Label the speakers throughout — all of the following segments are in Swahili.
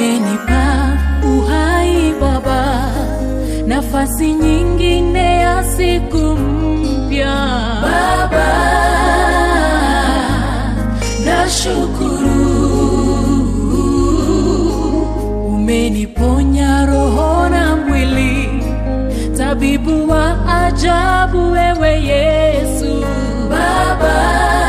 Speaker 1: umenipa uhai Baba, nafasi nyingine ya siku mpya Baba, nashukuru umeniponya roho na mwili, tabibu wa ajabu wewe Yesu Baba,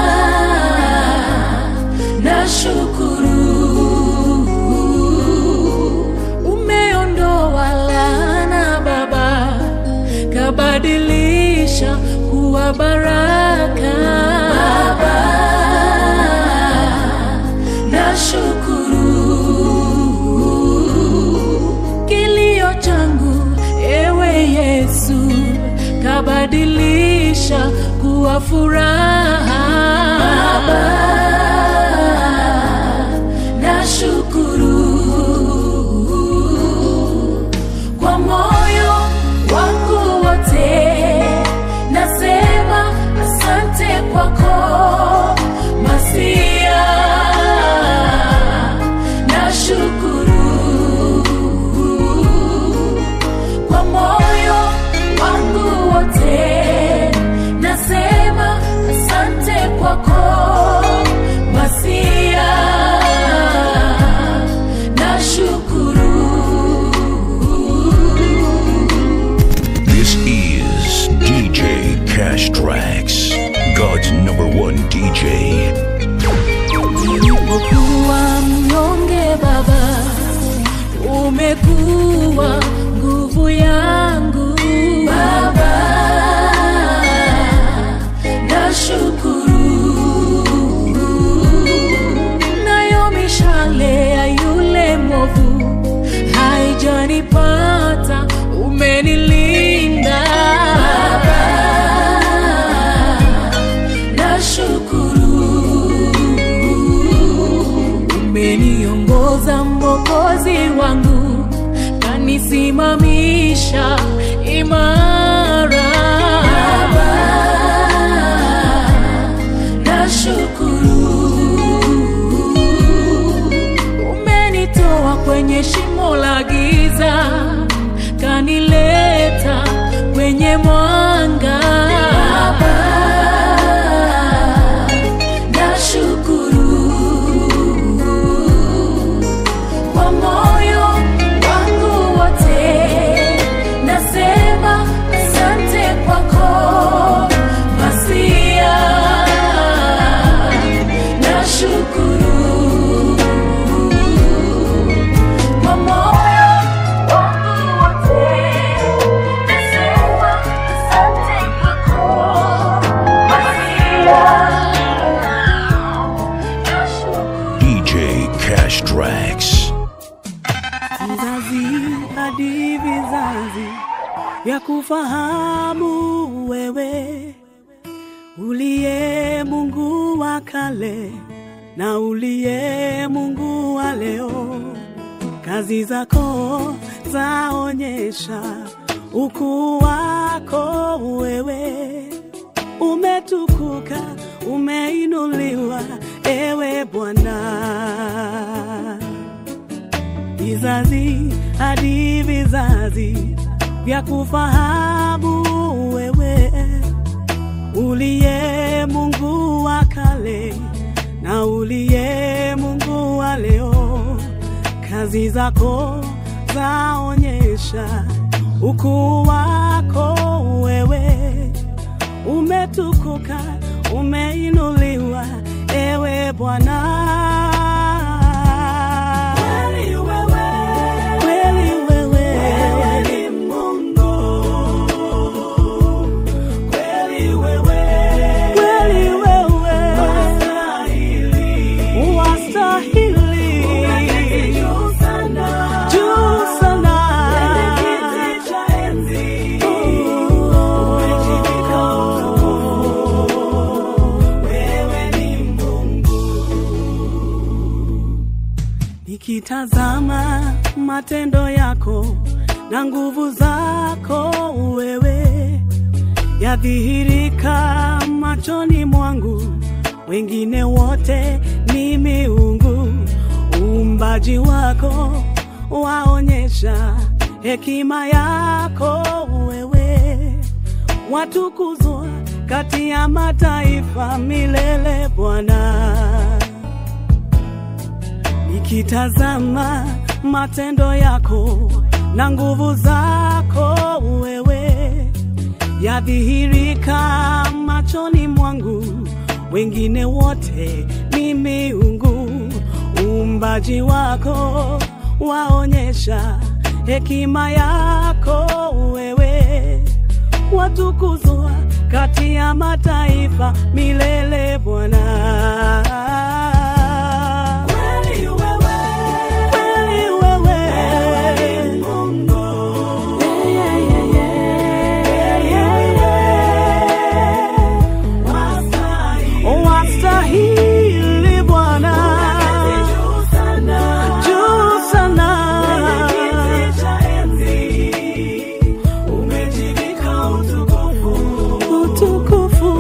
Speaker 1: nashukuru umeondoa laana Baba, kabadilisha kuwa baraka Baba, nashukuru kilio changu ewe Yesu, kabadilisha kuwa furaha Baba, nashukuru kwa moyo wangu wote, nasema asante kwako Masia, nashukuru kwa moyo wangu wote, nasema asante kwako Masia, nashukuru
Speaker 2: This is DJ Cash Tracks, God's number one DJ.
Speaker 1: Nilipokuwa mnyonge Baba, umekuwa nguvu yangu Baba, nashukuru nayo mishale ya yule mwovu haijanipata, umenilinda Baba, nashukuru umeniongoza Mwokozi wangu, kanisimamisha imara Baba, nashukuru umenitoa kwenye shimo la giza, kanileta kwenye mwanga Baba, nashukuru kwa moyo wangu wote, nasema asante kwako Masia, nashukuru kwa moyo wangu wote, nasema asante kwako Masia, nashukuru
Speaker 2: DJ Cash Tracks.
Speaker 3: vizazi hadi vizazi vya kufahamu wewe uliye Mungu wa kale na uliye Mungu wa leo. Kazi zako zaonyesha ukuu wako wewe, umetukuka, umeinuliwa ewe Bwana vizazi hadi vizazi vya kufahamu wewe uliye Mungu wa kale na uliye Mungu wa leo. Kazi zako zaonyesha ukuu wako wewe, umetukuka, umeinuliwa ewe Bwana. Kweli wewe, kweli wewe, wewe ni Mungu. Kweli wewe, kweli wewe, wastahili, wastahili, juu sana, juu sana, kwenye kiti cha enzi, umejivika utukufu. Wewe ni Mungu. Nikitazama matendo yako na nguvu zako wewe yadhihirika machoni mwangu, wengine wote ni miungu. Umba uumbaji wako waonyesha hekima yako wewe, watukuzwa kati ya mataifa milele Bwana. Nikitazama matendo yako na nguvu zako wewe, yadhihirika machoni mwangu, wengine wote ni miungu. Uumbaji wako waonyesha hekima yako wewe, watukuzwa kati ya mataifa milele Bwana. Kweli wewe, kweli wewe, ni Mungu. Yeah, yeah, yeah, yeah, yeah. Wastahili Bwana, juu sana, utukufu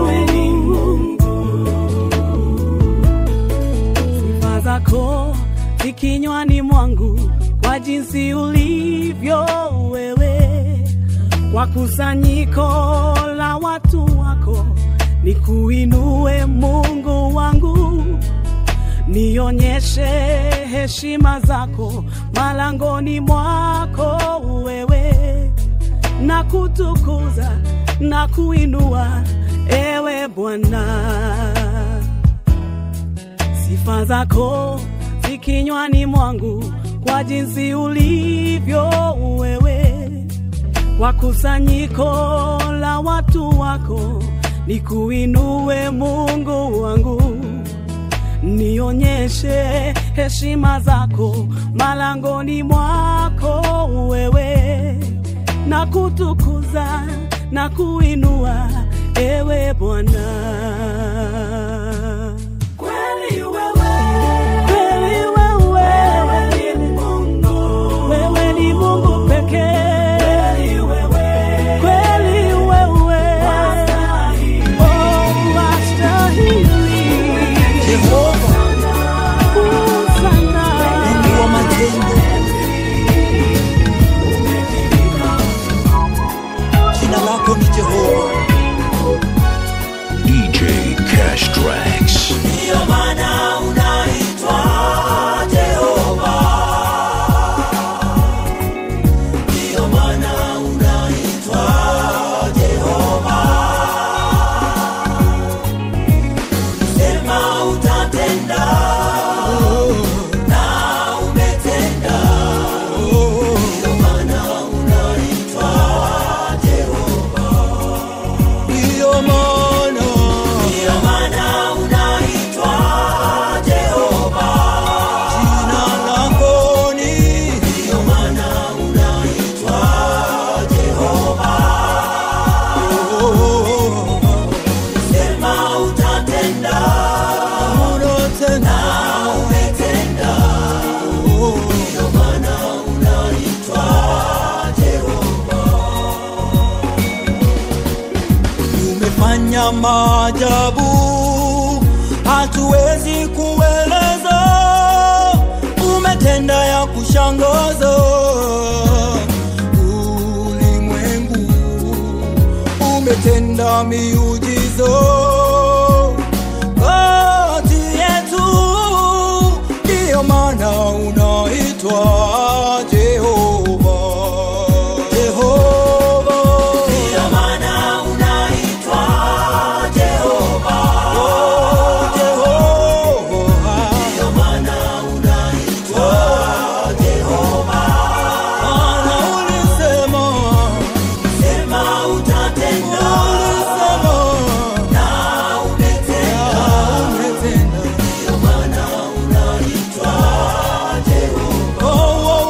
Speaker 3: sifa zako zi kinywani mwangu kwa jinsi ulivyo wewe, kwa kusanyiko la watu wako nikuinue Mungu wangu, nionyeshe heshima zako malangoni mwako wewe, na kutukuza na kuinua ewe Bwana sifa zako zi kinywani mwangu kwa jinsi ulivyo wewe, kwa kusanyiko la watu wako nikuinue Mungu wangu, nionyeshe heshima zako malangoni mwako wewe, na kutukuza na kuinua ewe Bwana. Kweli wewe, kweli wewe, ni Mungu, wewe ni Mungu pekee. Kweli wewe, kweli wewe, oh, wastahili.
Speaker 4: Jehova,
Speaker 3: Kuu sana.
Speaker 4: Mungu wa matendo, jina lako ni Jehova.
Speaker 2: DJ Cash Tracks.
Speaker 4: Ndiyo maana unaitwa Jehova. Ndiyo maana unaitwa Jehova. Sema utatenda na umetenda. Ndiyo maana unaitwa Jehova. Ndiyo maana Ndiyo maana unaitwa Jehova. Jina lako ni Ndiyo maana unaitwa Jehova. Sema utatenda na umetenda. Ndiyo maana unaitwa Jehova. umefanya maajabu, hatuwezi kueleza. Umetenda ya kushangaza ulimwengu, umetenda miujiza kati yetu, ndiyo maana unaitwa Jehova. Jehova. Ndiyo maana unaitwa Jehova. Oh, Jehova. Ndiyo maana unaitwa Jehova. Maana ulisema, sema utatenda. Ulisema, na umetenda. Ndiyo maana unaitwa Jehova. Oh, oh,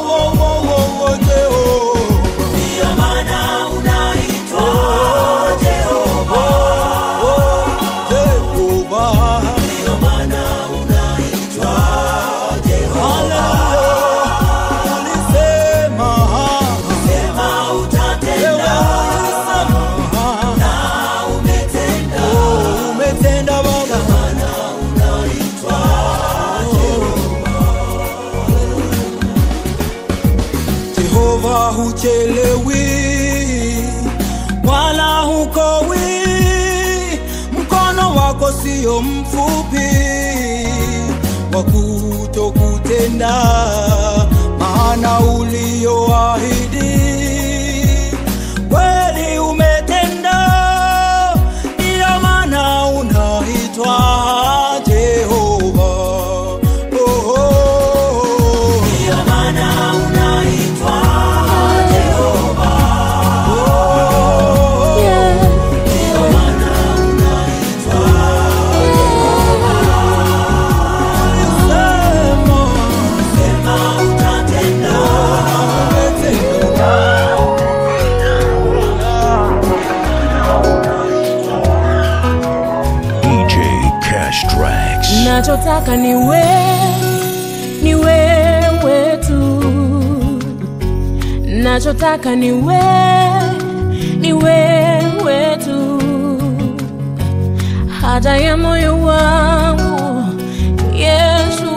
Speaker 4: huchelewi wala hukowi, mkono wako sio mfupi wa kutokutenda, maana ulioahidi kweli umetenda, ndiyo maana unaitwa Jehova. Oh, oh, oh. Ndiyo maana unaitwa Jehova. Oh,
Speaker 1: Yeah.
Speaker 4: ndiyo maana unaitwa Sema, sema utatenda, umetenda.
Speaker 2: DJ Cash Tracks.
Speaker 1: nachotaka ni we ni wewe tu nachotaka ni we ni wewe tu haja ya moyo wangu yesu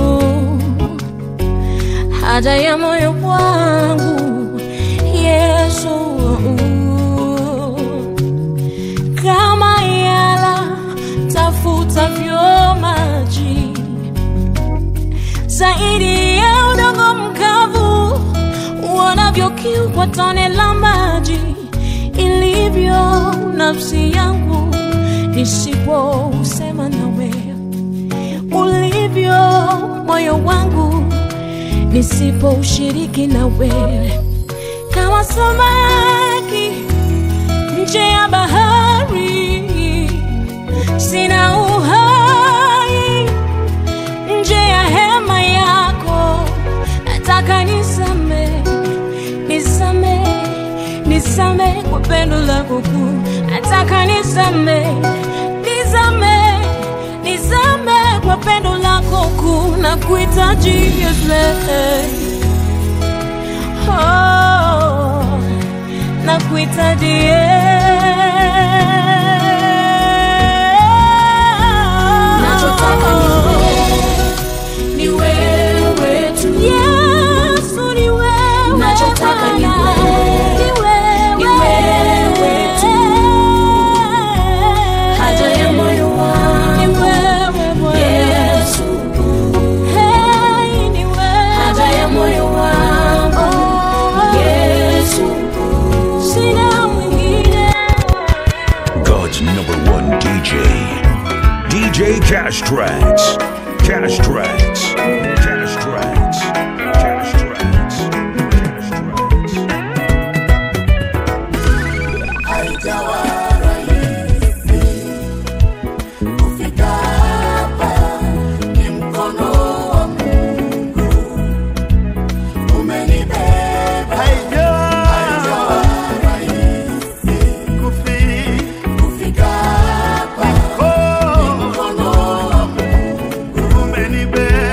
Speaker 1: haja ya moyo wangu yesu kama yala tafutavyo maji zaidi ya udongo mkavu uonavyo kiu kwa tone la maji ilivyo nafsi yangu nisipousema nawe ulivyo moyo wangu nisipoushiriki nawe kama samaki nje ya bahari sina uhai nje ya hema yako nataka nisame nisame nisame kwa pendo lako kuu nataka nisame nisame nisame kwa pendo lako kuu na kuhitaji Yesu oh, na kuhitaji nachotaka ni wewe tu Yesu ni wewe nachotaka ni wewe ni wewe tu haja ya moyo wangu ni wewe Bwana Yesu hey ni wewe haja ya moyo wangu Yesu sina mwingine
Speaker 2: God's number one DJ. DJ Cash Tracks. Cash Tracks. Cash Tracks. Cash Tracks. Cash Tracks.
Speaker 5: haijawa rahisi kufika hapa, ni mkono wa Mungu umenibeba. Haijawa rahisi kufika hapa, ni mkono wa Mungu umenibeba.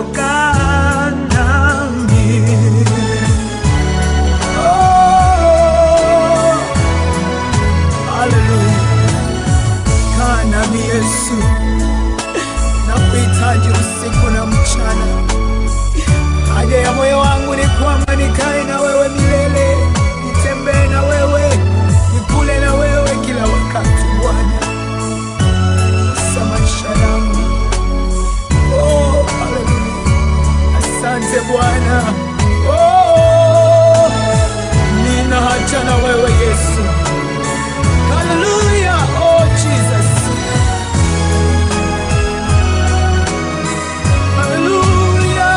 Speaker 4: kaa nami. Oh, haleluya. Kaa nami Yesu, nakuhitaji usiku na mchana. Haja ya moyo wangu ni kwamba nikae na wewe milele, nitembee na wewe, nikule na wewe kila wakati Bwana, sa maisha yangu. Oh, haleluya. Asante Bwana. Oh, nina haja na wewe Yesu. Haleluya. Oh, Jesus. Haleluya.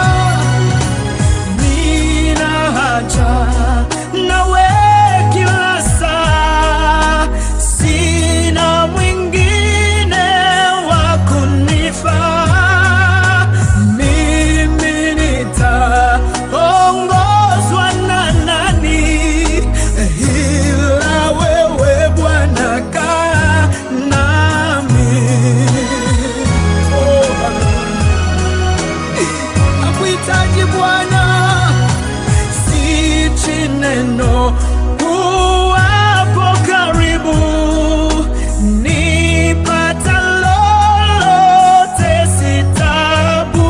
Speaker 4: Nina haja nawe kila saa, sina mwingine wa kunifaa. Mimi nitaongozwa na nani? Ila wewe Bwana kaa nami. Oh, haleluya. Nakuhitaji Bwana, sichi neno uwapo karibu, nipata lolote sitabu,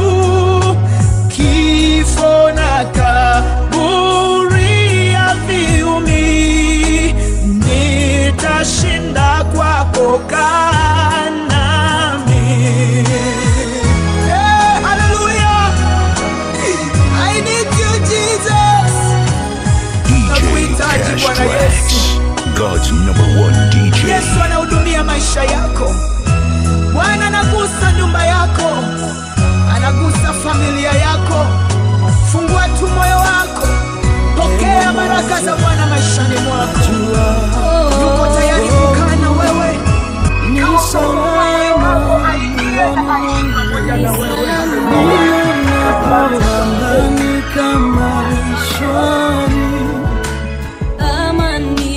Speaker 4: kifo na kaburi haviumi, nitashinda kwako, kaa nami. Hey, hallelujah. I need you, Jesus.
Speaker 2: DJ
Speaker 4: Nakuhitaji
Speaker 2: Cash
Speaker 4: Bwana
Speaker 2: Tracks, God's number one DJ.
Speaker 4: Yesu anahudumia maisha yako. Bwana anagusa nyumba yako, anagusa familia yako. Fungua tu moyo wako, pokea baraka za Bwana maishani mwako. Yuko tayari kukaa na wewe. Kama Mungu aingie aishi pamoja na wewe.
Speaker 3: Tanganyika maishani
Speaker 1: Ama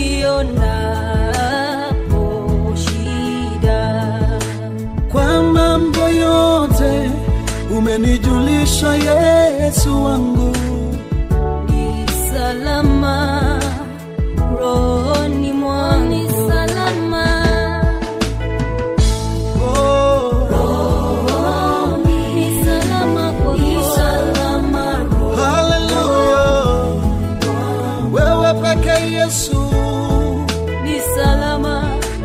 Speaker 1: nionapo shida
Speaker 3: kwa mambo yote umenijulisha Yesu wangu,
Speaker 1: ni salama rohoni mwangu ni salama
Speaker 3: oh,
Speaker 1: ni salama kwa ni salama
Speaker 3: haleluya, wewe peke Yesu
Speaker 1: ni salama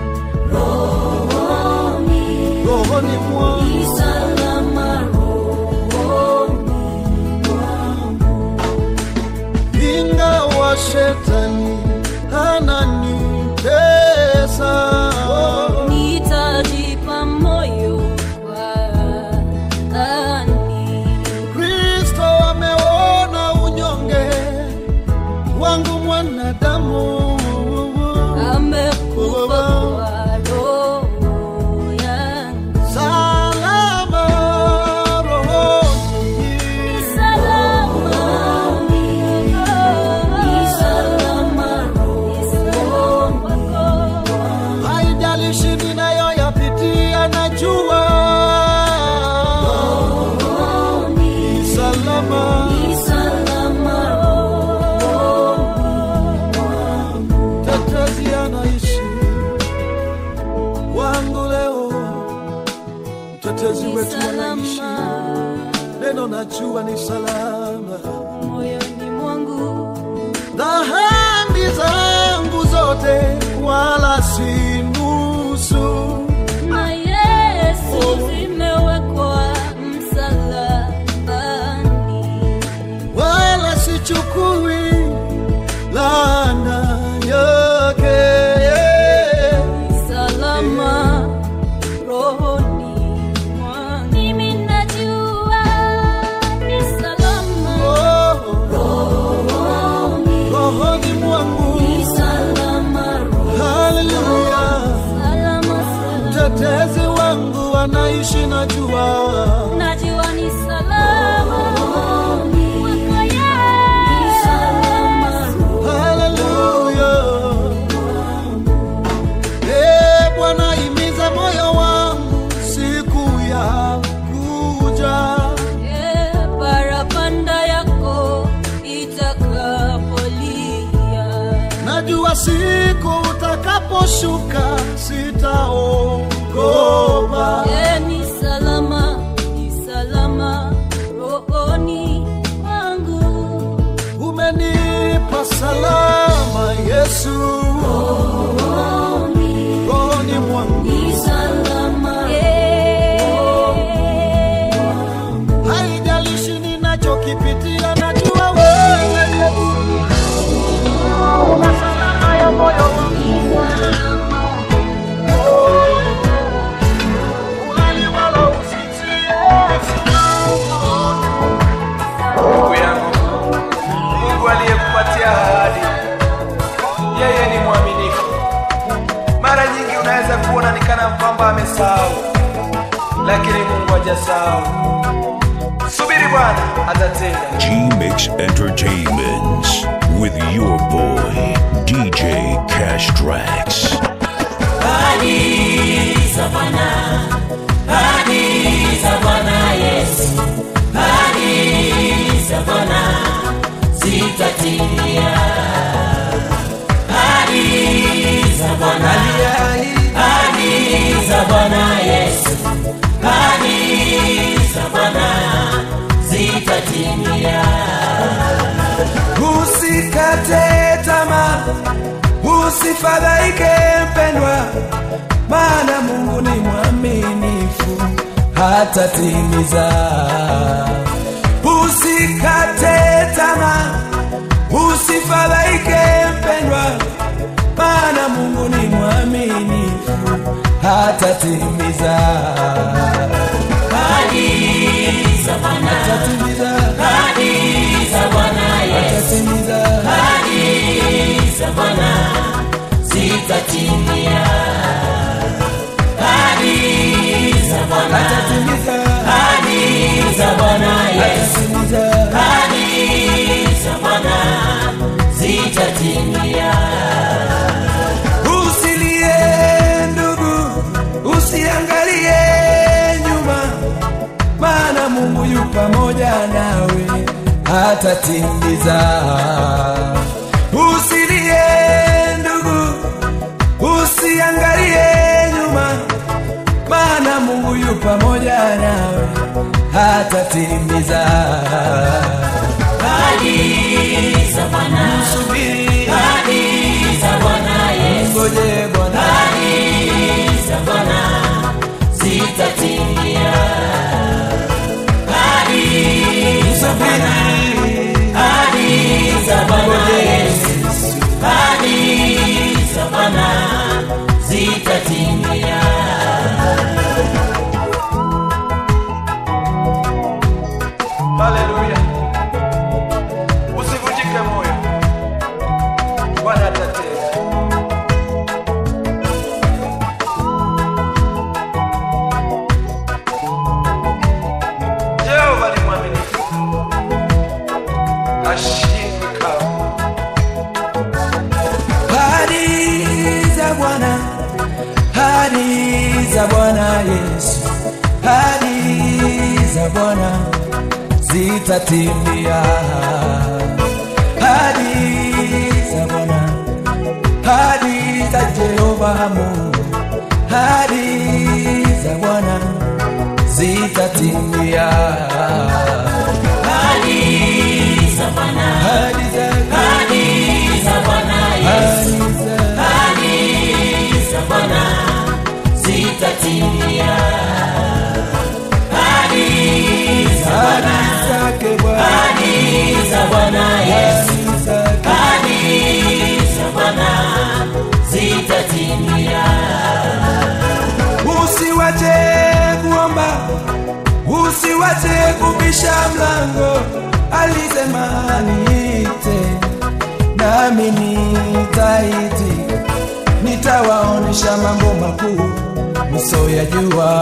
Speaker 1: rohoni
Speaker 3: rohoni
Speaker 1: ni
Speaker 3: mwangu
Speaker 1: salama rohoni
Speaker 3: ingawa shetani ananitesa
Speaker 1: nitajipa moyo kwani
Speaker 3: Kristo ameona unyonge wangu mwanadamu,
Speaker 1: amekufa kwa roho yangu
Speaker 3: salama rohoni,
Speaker 1: salama ni salama rohoni
Speaker 3: haijalishi ninayoyapitia, najua ni salama,
Speaker 1: ni salama
Speaker 3: tetezi anaishi wangu leo, mtetezi wetu anaishi,
Speaker 1: salama
Speaker 3: neno najua ni salama.
Speaker 1: moyoni mwangu
Speaker 3: dhambi zangu zote wala si nusu,
Speaker 1: na Yesu zimewekwa msalabani
Speaker 3: wala sichukui laana yake.
Speaker 1: salama rohoni mwangu. Mimi najua ni salama
Speaker 3: Oh,
Speaker 1: rohoni,
Speaker 3: rohoni mwangu,
Speaker 1: ni salama rohoni,
Speaker 3: haleluya.
Speaker 1: salama salama.
Speaker 3: Mtetezi wangu anaishi, najua
Speaker 1: Najua ni salama rohoni, kwako Yesu.
Speaker 3: haleluya. Eh, Bwana imiza moyo wangu siku ya kuja
Speaker 1: Eh,
Speaker 3: usiku utakaposhuka sitaogopa.
Speaker 1: E, ni salama, ni salama rohoni mwangu.
Speaker 3: Umenipa salama Yesu,
Speaker 1: Rohoni
Speaker 3: rohoni mwangu.
Speaker 1: ni salama.
Speaker 3: Haijalishi ninachokipitia, najua wewe una salama ya moyo wangu. Ulali wala usinzie.
Speaker 6: ndugu yangu mungu aliyekupatia ahadi yeye ni mwaminifu mara nyingi unaweza kuona ni kana kwamba amesahau lakini mungu hajasahau subiri bwana atatenda
Speaker 2: G-Mix Entertainments with your boy, DJ Cash Tracks.
Speaker 6: usikate tamaa usifadhaike mpendwa maana mungu ni mwaminifu hatatimiza usikate tamaa usifadhaike mpendwa maana mungu ni mwaminifu hatatimiza hatatimiza hatatimiza hatatimiza hatatimiza usilie ndugu usiangalie nyuma maana mungu yu pamoja nawe hatatimiza usilie ndugu usiangalie nyuma maana mungu yu pamoja nawe hatatimiza Msubiri. Mngoje Bwana. Msubiri. Mngoje Yesu. Haleluya. Usivunjike moyo. Bwana atatenda. Jehova ni mwaminifu. Hashindwi kamwe. Ahadi za Bwana, ahadi za Bwana Yesu, ahadi za Bwana zitatimia. Ahadi za Bwana, ahadi za Jehova Mungu, ahadi za Bwana zitatimia. Ahadi za ahadi za ahadi za ahadi zake Bwana ahadi zake usiwache kuomba usiwache kubisha mlango alisema niite nami nitaiti nitawaonesha mambo makuu msoyajua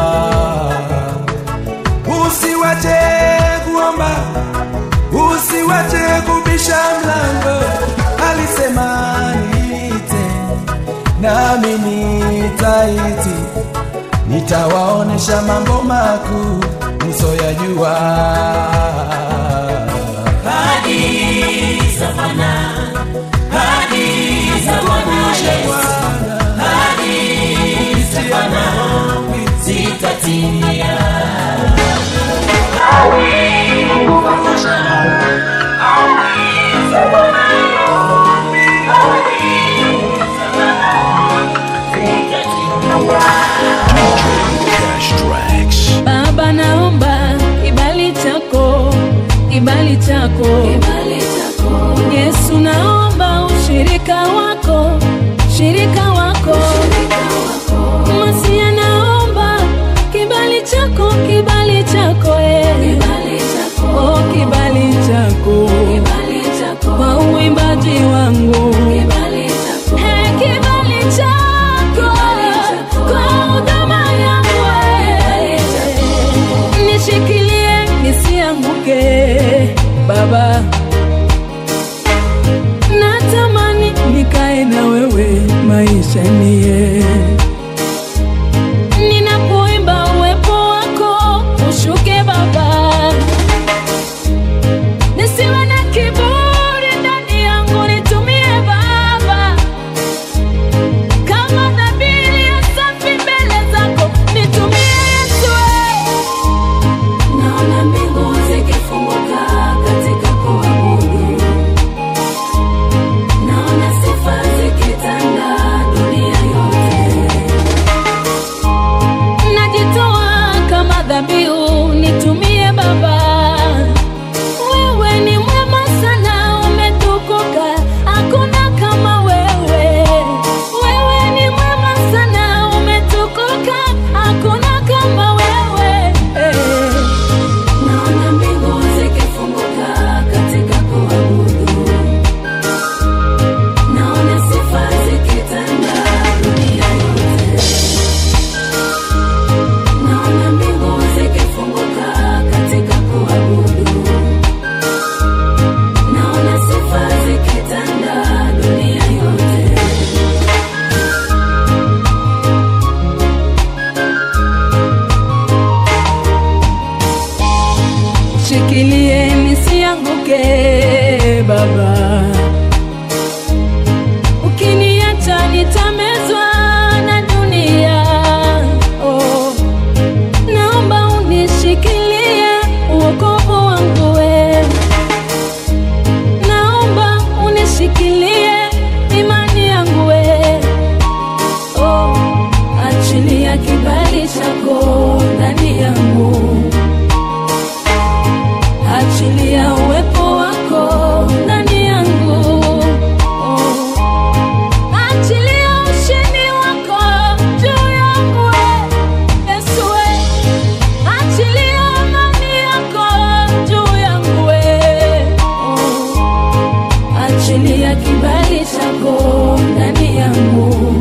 Speaker 6: usiwache kuomba usiwache kubisha mlango alisema niite nami nitaiti nitawaonesha mambo makuu msoyajua
Speaker 2: Cash Tracks.
Speaker 1: Baba, naomba kibali chako, kibali chako, kibali chako. Yesu, naomba ushirika wako, shirika wako, Masia, naomba kibali chako, kibali chako, eh. kibali chako, oh, kibali chako, kibali chako kwa uimbaji wangu, kibali chako, hey, kibali chako, kwa huduma yangu, eh. nishikilie nisianguke baba natamani nikae na wewe maisha niye ninapoimba uwepo wako ushuke baba nisiwe na kiburi ndani yangu nitumie baba kama dhabili ya safi mbele zako nitumie yesu naona mbingu zikifunguka katika kuabudu naona sifa zikitanda dunia yote najitoa kama dhabihu nitumie baba wewe ni mwema sana umetukuka hakuna kama wewe wewe ni mwema sana umetukuka hakuna kama wewe naona mbingu zikifunguka katika kuabudu naona sifa zikitanda dunia yote naona mbingu zikifunguka katika kuabudu naona sifa zikitanda dunia yote shikilie nisianguke baba ukiniacha nitamezwa na dunia oh. naomba unishikilie uokovu wangu we naomba unishikilie imani yangu we oh. achilia kibali chako ndani yangu achilia uwepo wako ndani yangu oh. achilia ushindi wako juu yangu we yesu we achilia amani yako juu yangu we oh. achilia kibali chako ndani yangu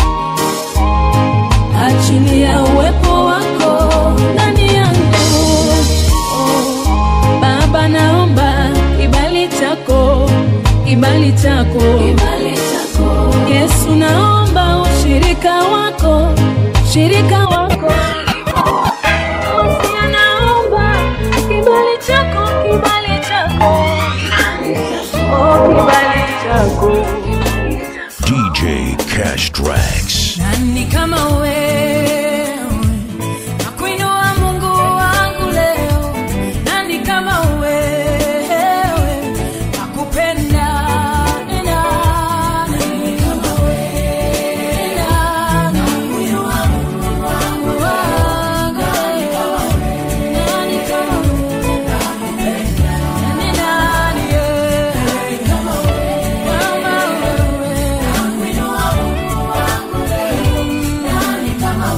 Speaker 1: achilia uwepo wako ndani yangu oh. Baba, naomba kibali chako, kibali chako, kibali chako. Yesu, naomba ushirika wako, shirika wako. Masia, naomba kibali chako, kibali chako, oh, kibali chako.
Speaker 2: DJ Cash Tracks.
Speaker 1: Nani kama wewe nakuinua Mungu wangu leo, nani kama wewe nakupenda ni nani kama wewe nakuinua Mungu wangu nani kama wewe nani kama wewe nakupenda ni nani kama wewe kama wewe nakuinua Mungu wangu leo nani kama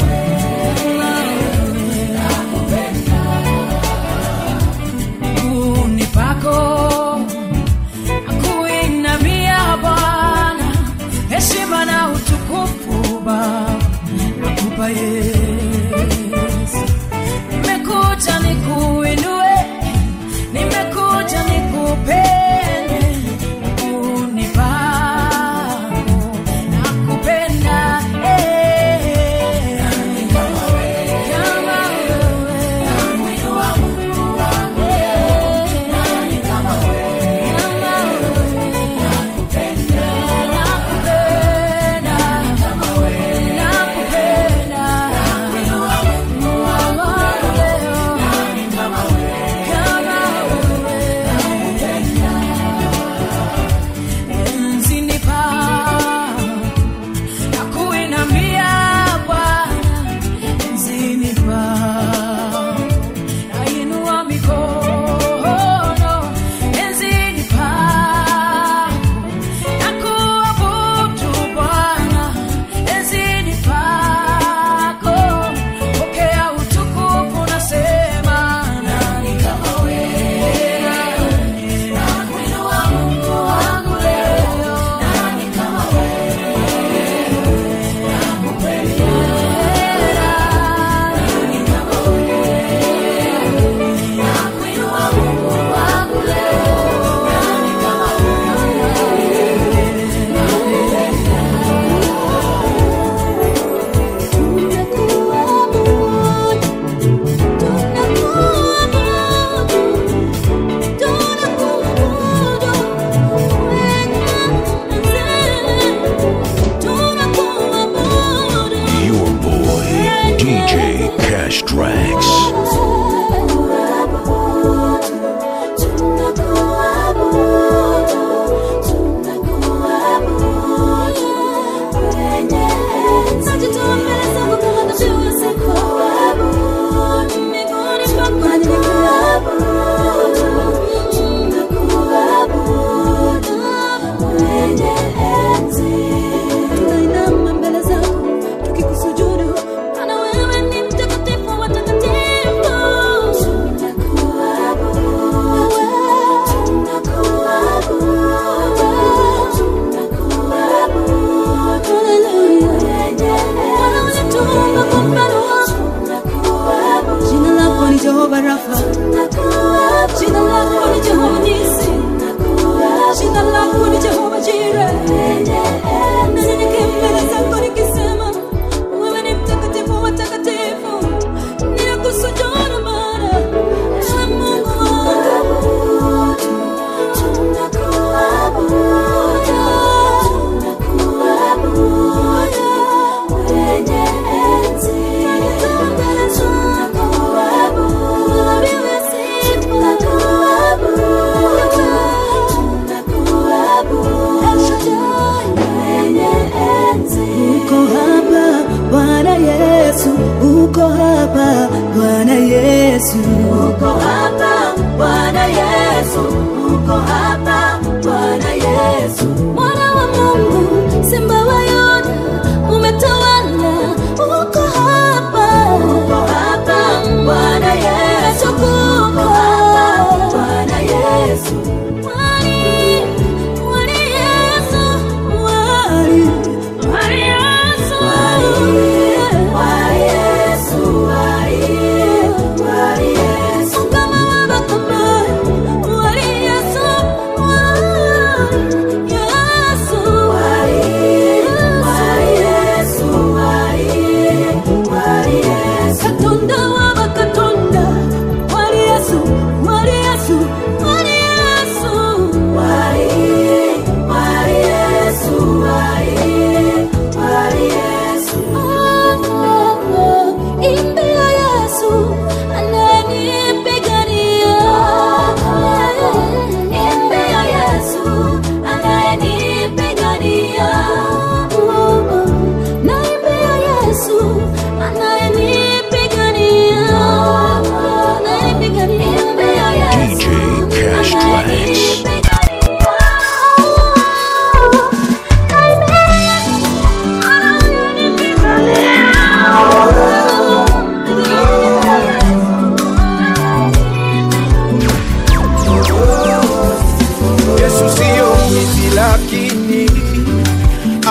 Speaker 1: miguuni pako nakuinamia Bwana, heshima na utukufu Baba nakupa Yesu. Nimekuja nikuinue, nimekuja nikupende, miguuni pako nakupenda eh. Kama wewe nakuinua Mungu wangu nani kama wewe nakupenda nakupenda kama wewe nakupenda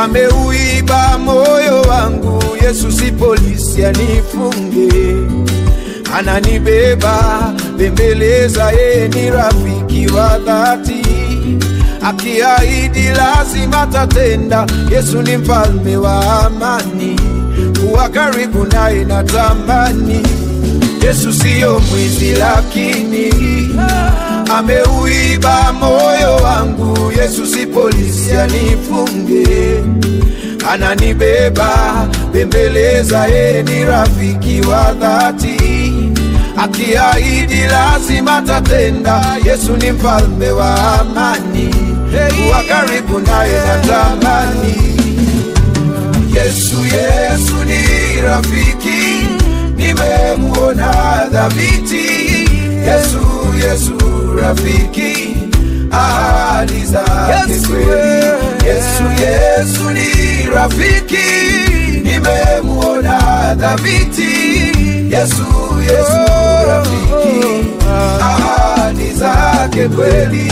Speaker 7: ameuiba moyo wangu. Yesu si polisi anifunge, ananibeba bembeleza, yeye ni rafiki wa dhati, akiahidi lazima tatenda. Yesu ni mfalme wa amani, kuwa karibu naye natamani. Yesu siyo mwizi, lakini ameuiba moyo wangu. Yesu si polisi anifunge, ananibeba bembeleza, yeye ni rafiki wa dhati, akiahidi lazima tatenda. Yesu ni mfalme wa amani, kuwa karibu naye natamani. Yesu, Yesu ni rafiki, nimemuona dhabiti. Yesu, Yesu rafiki, ahadi zake kweli. Yesu, Yesu ni rafiki, nimemuona dhabiti. Yesu, Yesu rafiki, ahadi zake kweli.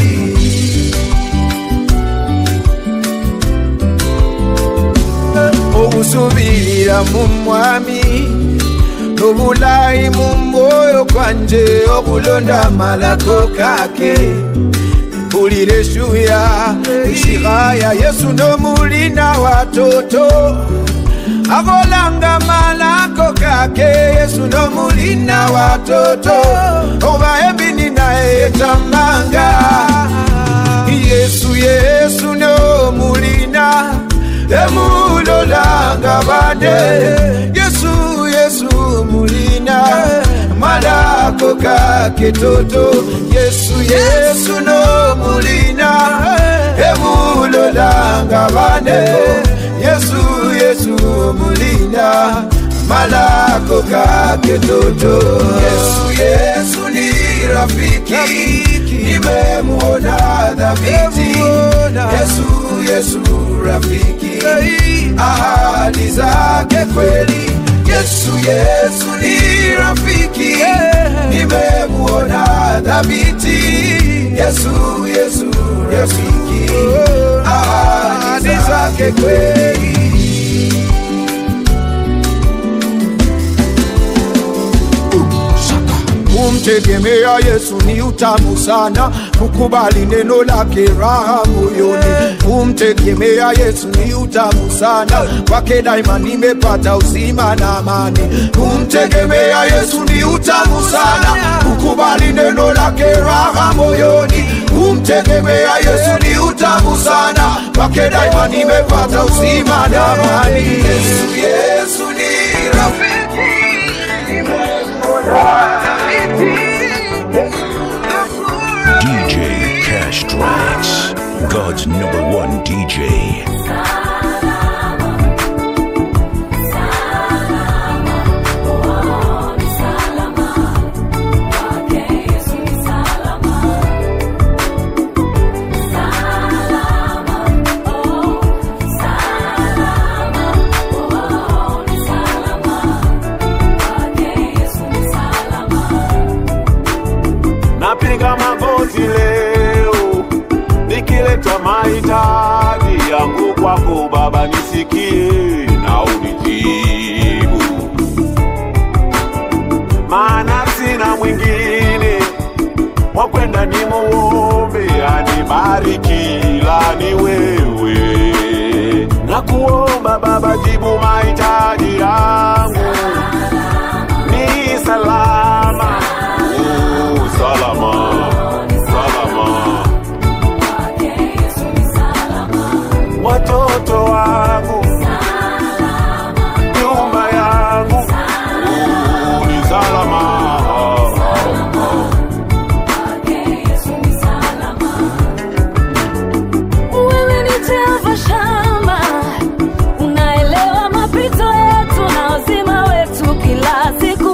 Speaker 7: obusubirira mu mwami n'obulayi mu mwoyo gwanje okulonda amalako kake mpulira eshuya ishihaya yesu n'omulina watoto akolanga malako kake yesu n'omulina watoto oba ebini naye etamanga yesu yesu n'omulina emulolanga bade yesu yesu mulina malako kake toto yesu yesu no mulina emulolanga bade yesu yesu mulina malako kake toto yesu yesu ni rafiki nimemuona dhabiti yesu yesu rafiki ahadi zake kweli yesu yesu ni rafiki nimemuona dhabiti yesu yesu rafiki ahadi zake kweli kumtegemea Yesu ni utamu sana, kukubali neno lake raha moyoni. Kumtegemea Yesu ni utamu sana, kwake daima nimepata uzima na amani. Kumtegemea Yesu ni utamu sana, kukubali neno lake raha moyoni. Kumtegemea Yesu ni utamu sana, kwake daima nimepata uzima na amani. Yesu, Yesu ni rafiki
Speaker 2: DJ Cash Tracks, God's number one DJ.
Speaker 3: napiga magoti leo nikileta mahitaji yangu kwako Baba, nisikie na unijibu, maana sina mwingine wa kwenda nimuombe anibariki, ila ni wewe. Nakuomba Baba, jibu mahitaji yangu ni salama, oh, salama, salama. Watoto wangu, nyumba yangu, oh, ni salama.
Speaker 1: Wewe ni Jehova Shama, unaelewa mapito yetu na uzima wetu kila siku.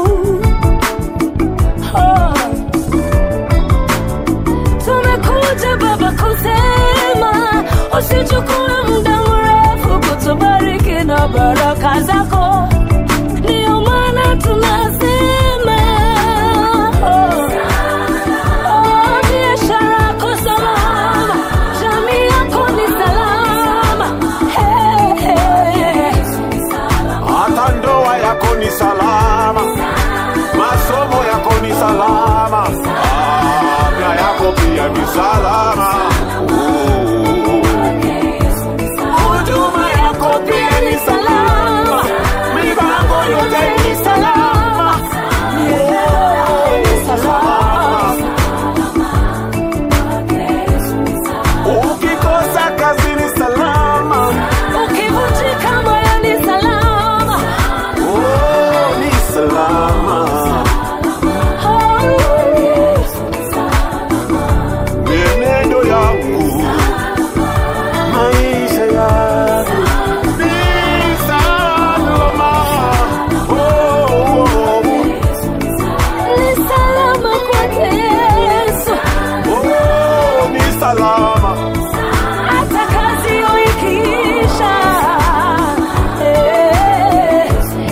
Speaker 1: Oh. Tumekuja Baba kusema usichukue muda mrefu kutubariki na baraka zako, ndio maana tunasema oh. Oh, biashara yako salama, jamii yako ni salama. Hey,
Speaker 3: salama. Huduma yako pia ni salama, mipango yote ni salama. Oh, ni salama. Ukikosa kazi ni salama.
Speaker 1: Ukivunjika moyo ni salama.
Speaker 3: Oh, ni salama. Mienendo yangu, maisha yangu ni salama. Oh, oh, oh.
Speaker 1: Ni salama kwake Yesu.
Speaker 3: Oh, ni salama.
Speaker 1: Hata kazi ikiisha. Eh.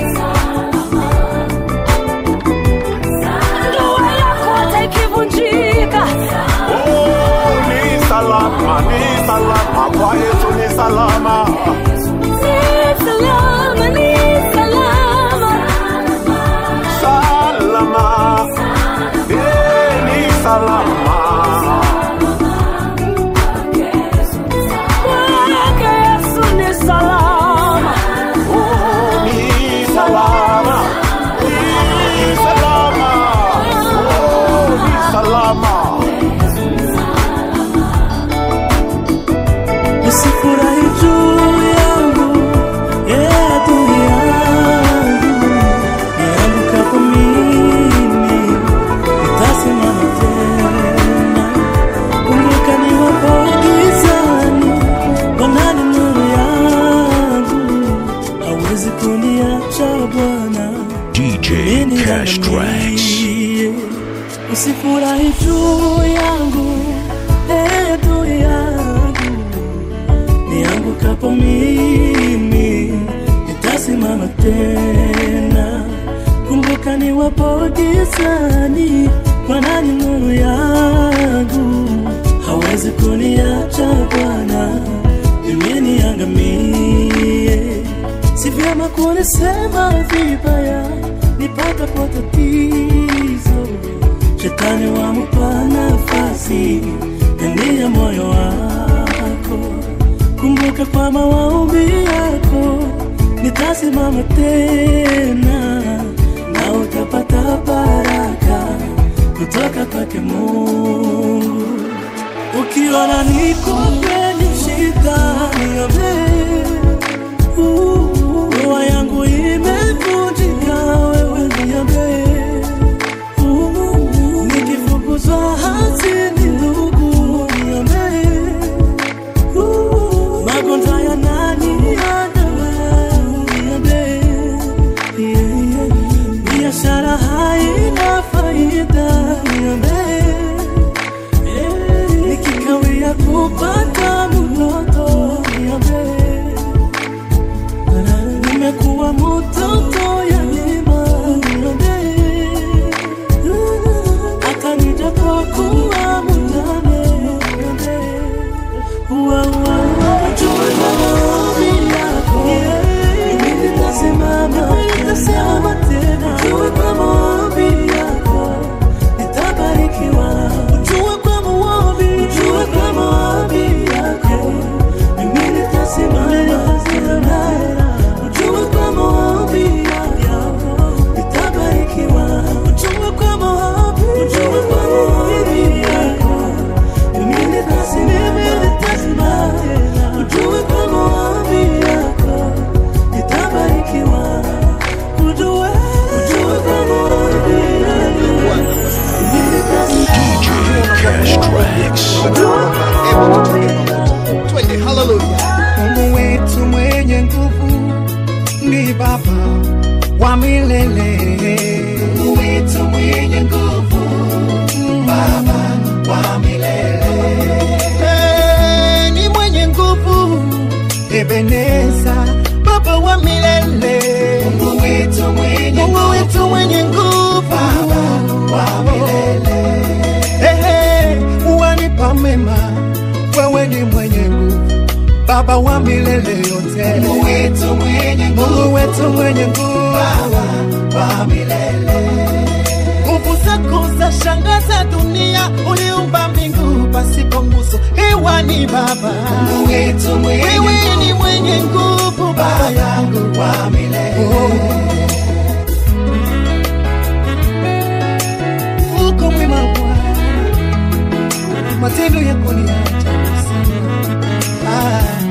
Speaker 1: Ndoa yako hata ikivunjika.
Speaker 3: Oh, ni salama, ni salama. Kwa Yesu ni salama.
Speaker 1: Ni salama, ni salama.
Speaker 3: Salama. Eh, ni salama.
Speaker 1: Kwake Yesu ni salama.
Speaker 3: Oh, ni salama. Ni salama. Oh, ni salama.
Speaker 6: Usifurahi juu yangu, yeah, adui yangu. Niangukapo mimi, nitasimama tena. Kumbuka niwapo gizani, Bwana ni nuru yangu. Hawezi kuniacha Bwana.
Speaker 2: DJ Cash Tracks.
Speaker 6: Usifurahi juu yangu, eh, juu yangu. Niangukapo mimi, nitasimama tena. Kumbuka niwapo gizani, Bwana ni nuru yangu. Hawezi kuniacha Bwana, mimi niangamie. Si vyema kunisema vibaya nipatapo tatizo. Shetani wamupa nafasi ndani ya moyo wako. Kumbuka kwa maombi yako nitasimama tena, na utapata baraka kutoka kwake Mungu. Ukiona niko kwenye shida, niombee Ndoa yangu imevunjika, wewe niambie. Nikifukuzwa hazini, ndugu niambie. Magonjwa yananiandama, niambie. Biashara haina faida, niambie. Nikikawia kupata mtoto, niambie nimekuwa mtoto yatima, niambie. hata nijapokuwa mjane, niambie. Ua, ua, ua, jua maombi yako, mimi nitasimama, nitasimama tena. Jua kwa maombi yako, nitabarikiwa. Jua kwa maombi, jua kwa maombi yako, mimi nitasimama tena. Ujue kwa maombi yako nitabarikiwa. Ujue kwa maombi, ujue kwa maombi yako mimi nitasimama tena. Ujue kwa maombi yako nitabarikiwa. Ujue, ujue kwa maombi yako mimi nitasimama
Speaker 2: DJ Cash Tracks.
Speaker 5: twende haleluya mungu wetu mwenye nguvu ni baba wa milele mungu wetu mwenye nguvu baba wa milele hey, ni mwenye nguvu ebeneza baba wa milele mungu wetu mwenye mungu wetu mwenye nguvu baba wa milele hey, hey, wanipa mema wewe ni mwenye nguvu baba wa milele yote mungu wetu mwenye nguvu mungu wetu mwenye nguvu baba wa milele nguvu zako za shangaza dunia uliumba mbingu basi nani baba
Speaker 6: Mungu wetu mwenye
Speaker 5: wewe ni mwenye nguvu baba yangu
Speaker 6: wa milele
Speaker 5: uko mwema Bwana, matendo yako ni ya ajabu sana. Ah.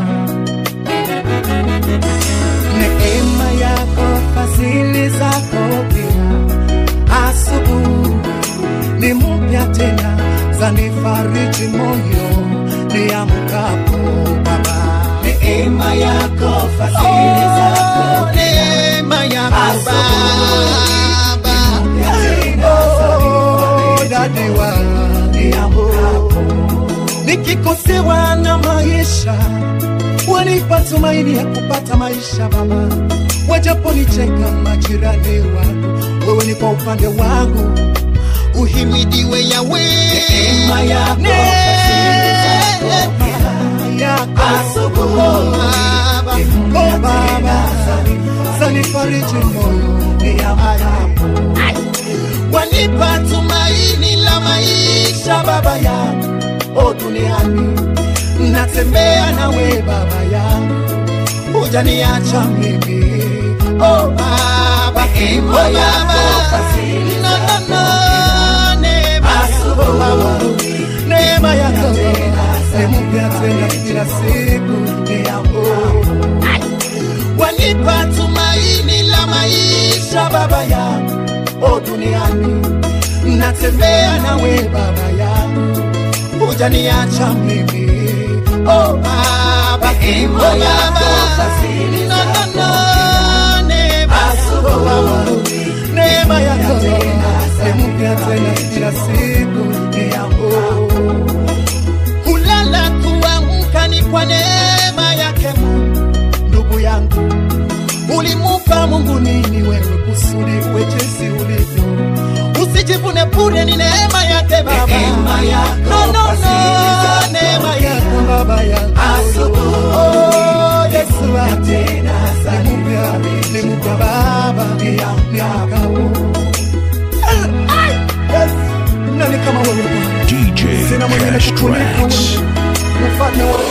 Speaker 5: Neema yako, fadhili zako pia, asubuhi ni mpya tena, zanifariji moyo niamkapo Baba.
Speaker 6: neema yako fadhili zako
Speaker 5: Oh, neema yako Baba.
Speaker 6: tena
Speaker 5: Oh, dadiwa nikikosewa na maisha wanipa tumaini ya kupata maisha baba wajaponicheka majirani wangu wewe ni kwa upande wangu uhimidiwe yawe
Speaker 6: Neema yako, fadhili zako
Speaker 5: yako
Speaker 6: Asubuhi,
Speaker 5: Oh, Baba, oh, Baba, zanifariji moyo niamkapo wanipa tumaini la maisha baba yangu o duniani natembea nawe baba yangu hujaniacha mimi o baba o baba no, no, no, neema yako baba neema yako ni mpya tena kila siku ni yangu wanipa tumaini la maisha baba yangu o duniani natembea nawe baba yangu hujaniacha mimi o baba o baba no, no, no, neema yako baba neema yako ni mpya tena kila siku ni yangu kulala kuamka ni kwa neema yake Mungu ndugu yangu ulimupa Mungu nini wewe kusudi uwe jinsi ulivyo usijivune bure ni neema yake baba
Speaker 6: Neema yako,
Speaker 5: no, no, no,
Speaker 6: fadhili zako
Speaker 5: neema yako baba yangu
Speaker 6: Asubuhi,
Speaker 5: oh, Yesu wangu
Speaker 6: tena
Speaker 5: nimupya nimupya baba niamkapo Yes. nani kama wewe Bwana
Speaker 2: DJ
Speaker 5: sina mwingine
Speaker 2: Cash
Speaker 5: kukuliko
Speaker 2: Tracks.
Speaker 5: wewe mfalme wa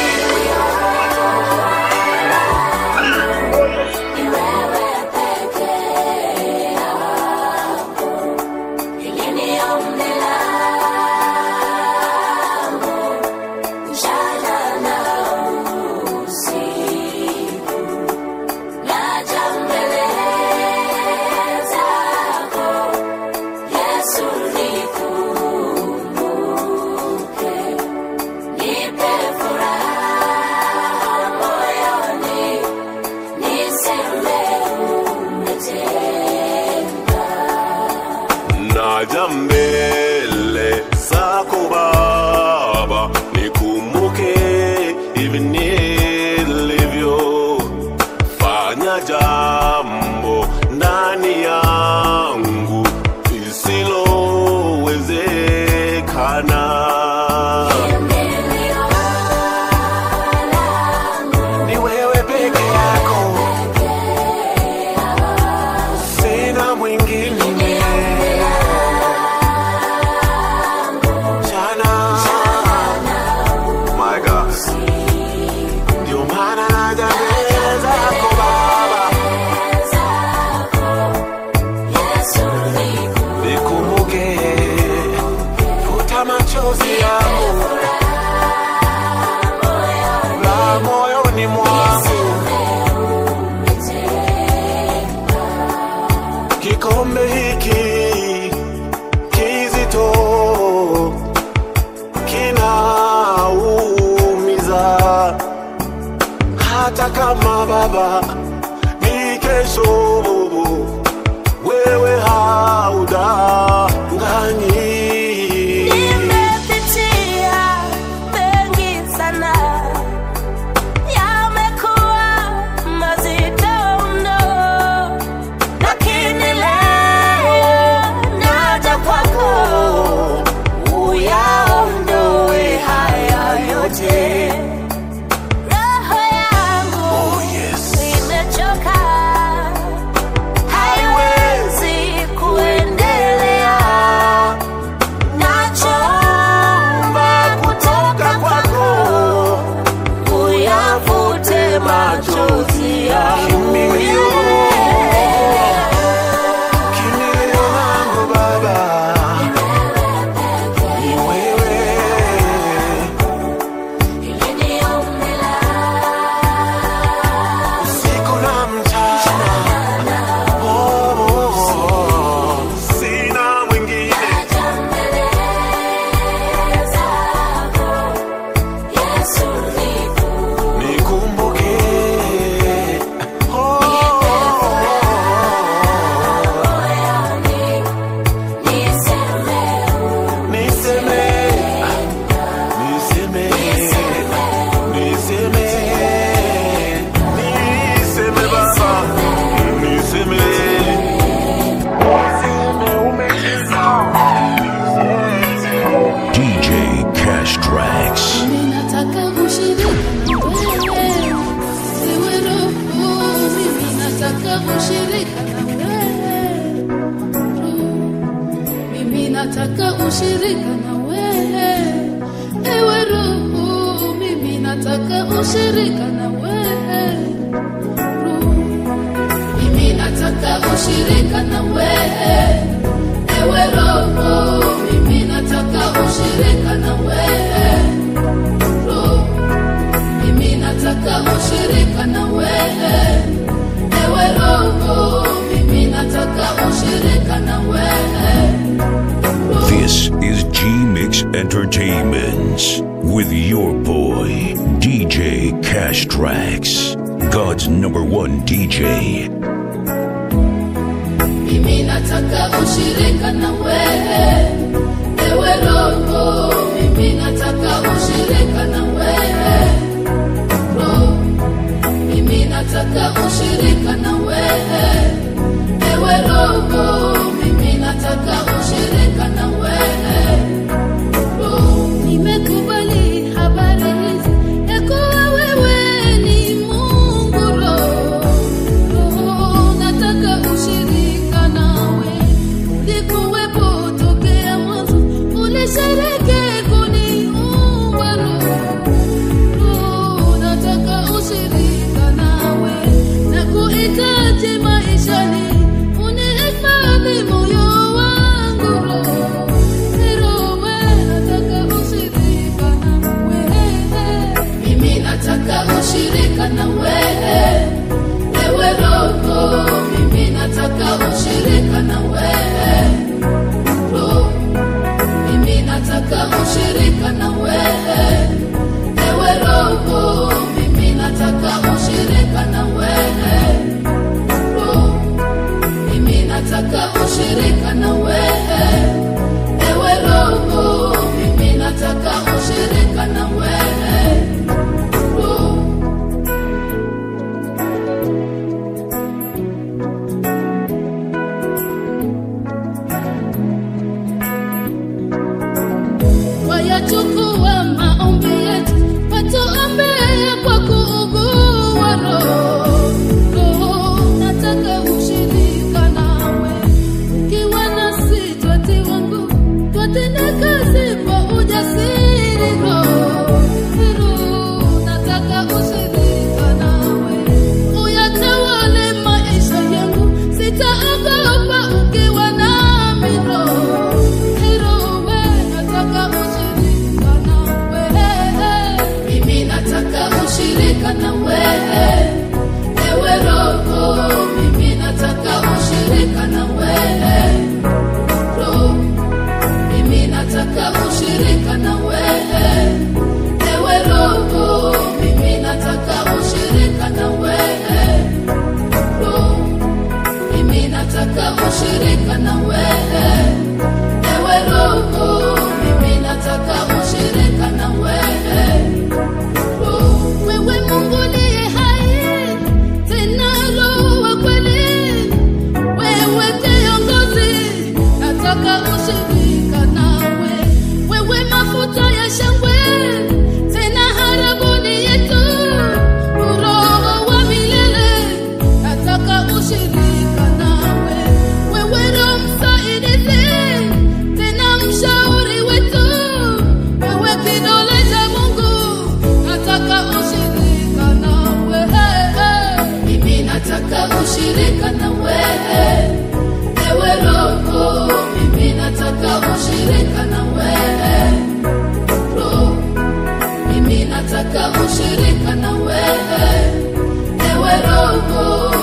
Speaker 3: naja mbele zako Baba, nikumbuke hivi nilivyo. Fanya jambo ndani yangu lisilowezekana. Ni wewe peke yako, sina mwingine. Jana. My God. Ndio maana naja mbele zako Baba, nikumbuke, futa machozi yangu la moyoni mwangu, kikombe hiki kizito kinaumiza, hata kama Baba ni kesho, wewe haudanganyi.
Speaker 8: Nimepitia mengi sana, yamekuwa mazito mno, lakini leo naja kwako uyaondoe haya yote. Roho yangu
Speaker 3: Oh, yes.
Speaker 8: imechoka
Speaker 1: nataka ushirika na wewe ewe roho mimi nataka ushirika na wewe roho mimi nataka ushirika na wewe ewe roho mimi nataka ushirika na wewe roho mimi nataka ushirika na wewe ewe roho mimi nataka ushirika na wewe
Speaker 2: This is G Mix Entertainments with your boy, DJ Cash Tracks, God's number one DJ.
Speaker 1: mimi nataka ushirika na wewe ewe roho mimi nataka ushirika na wewe roho mimi nataka ushirika na wewe ewe roho mimi nataka ushirika na wewe roho nimekubali habari hizi ya kuwa wewe ni Mungu roho roho nataka ushirika nawe ulikuwepo tokea mwanzo ulishereke kuniumba roho roho nataka ushirika nawe na kuhitaji maishani unihifadhi moyo wangu roho roho nataka ushirika nawe mimi nataka ushirika na wewe ewe roho mimi nataka ushirika na wewe roho mimi nataka ushirika na wewe ewe roho mimi nataka ushirika na wewe roho mimi nataka ushirika na wewe ewe roho mimi nataka ushirika na wewe roho wayachukua maombi yetu watuombea kwa kuugua roho roho nataka ushirika nawe ukiwa nasi twatiwa nguvu twatenda kazi kwa ujasiri roho roho nataka ushirika nawe uyatawale maisha yangu sitaogopa ukiwa nami roho roho nataka ushirika nawe mimi nataka ushirika na wewe ewe roho mimi nataka ushirika na wewe roho mimi nataka ushirika na wewe ewe roho mimi nataka ushirika na wewe roho mimi nataka ushirika na wewe ewe roho mimi nataka ushirika na wewe roho wewe Mungu niye hai tena roho wa kweli wewe kiongozi nataka ushirika nawe wewe mafuta ya shangwe tena harabuni yetu roho wa milele nataka ushirika nawe wewe roho msaidizi tena mshauri wetu wewe kidole cha Mungu nataka ushirika nawe mimi nataka ushirika na wewe ewe roho mimi nataka ushirika na wewe roho mimi nataka ushirika na wewe ewe roho